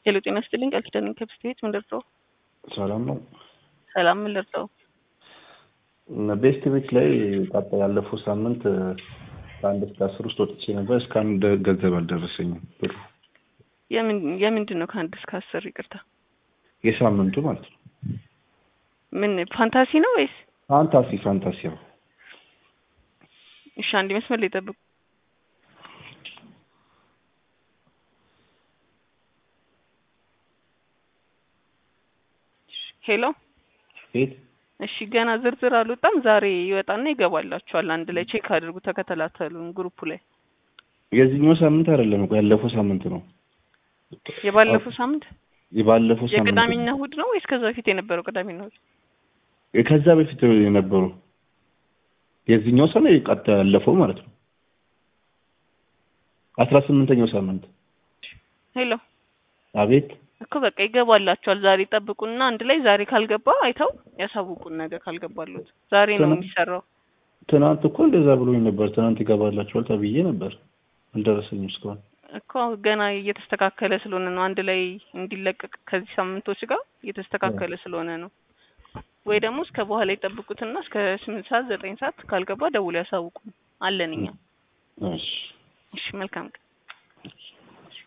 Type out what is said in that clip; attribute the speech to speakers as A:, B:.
A: ሄሎ ጤና ይስጥልኝ ቃል ኪዳን ከብስቴት ምን ልርዳው?
B: ሰላም ነው።
A: ሰላም ምን ልርዳው?
B: ቤስት ቤት ላይ ጣጣ ያለፈው ሳምንት ከአንድ እስከ አስር ውስጥ ወጥቼ ነበር። እስከ አንድ ገንዘብ አልደረሰኝም ብሩ።
A: የምን የምንድን ነው ከአንድ እስከ አስር ይቅርታ፣
B: የሳምንቱ ማለት ነው።
A: ምን ፋንታሲ ነው ወይስ?
B: ፋንታሲ ፋንታሲ ነው።
A: እሺ አንድ መስመር ላይ ጠብቁ። ሄሎ
B: ቤት
A: እሺ ገና ዝርዝር አልወጣም። ዛሬ ይወጣና ይገባላችኋል። አንድ ላይ ቼክ አድርጉ፣ ተከተላተሉን ግሩፑ ላይ።
B: የዚህኛው ሳምንት አይደለም እኮ ያለፈው ሳምንት ነው።
A: የባለፈው ሳምንት
B: የባለፈው ሳምንት
A: የቅዳሜና እሑድ ነው ወይስ ከዛ በፊት የነበረው ቅዳሜና እሑድ?
B: ከዛ በፊት የነበሩ የዚህኛው ሰው ቀጥ ያለፈው ማለት ነው። አስራ ስምንተኛው ሳምንት
A: ሄሎ
B: አቤት
A: እኮ በቃ ይገባላችኋል። ዛሬ ጠብቁና አንድ ላይ ዛሬ ካልገባ አይተው ያሳውቁን። ነገ ካልገባሉት ዛሬ ነው
B: ትናንት-
A: የሚሰራው።
B: ትናንት እኮ እንደዛ ብሎኝ ነበር። ትናንት ይገባላችኋል ተብዬ ነበር። አልደረሰኝም እስካሁን።
A: እኮ ገና እየተስተካከለ ስለሆነ ነው። አንድ ላይ እንዲለቀቅ ከዚህ ሳምንቶች ጋር እየተስተካከለ ስለሆነ ነው። ወይ ደግሞ እስከ በኋላ ይጠብቁትና እስከ ስምንት ሰዓት ዘጠኝ ሰዓት ካልገባ ደውሎ ያሳውቁን አለን እኛ።
B: እሺ
A: እሺ መልካም ቀን።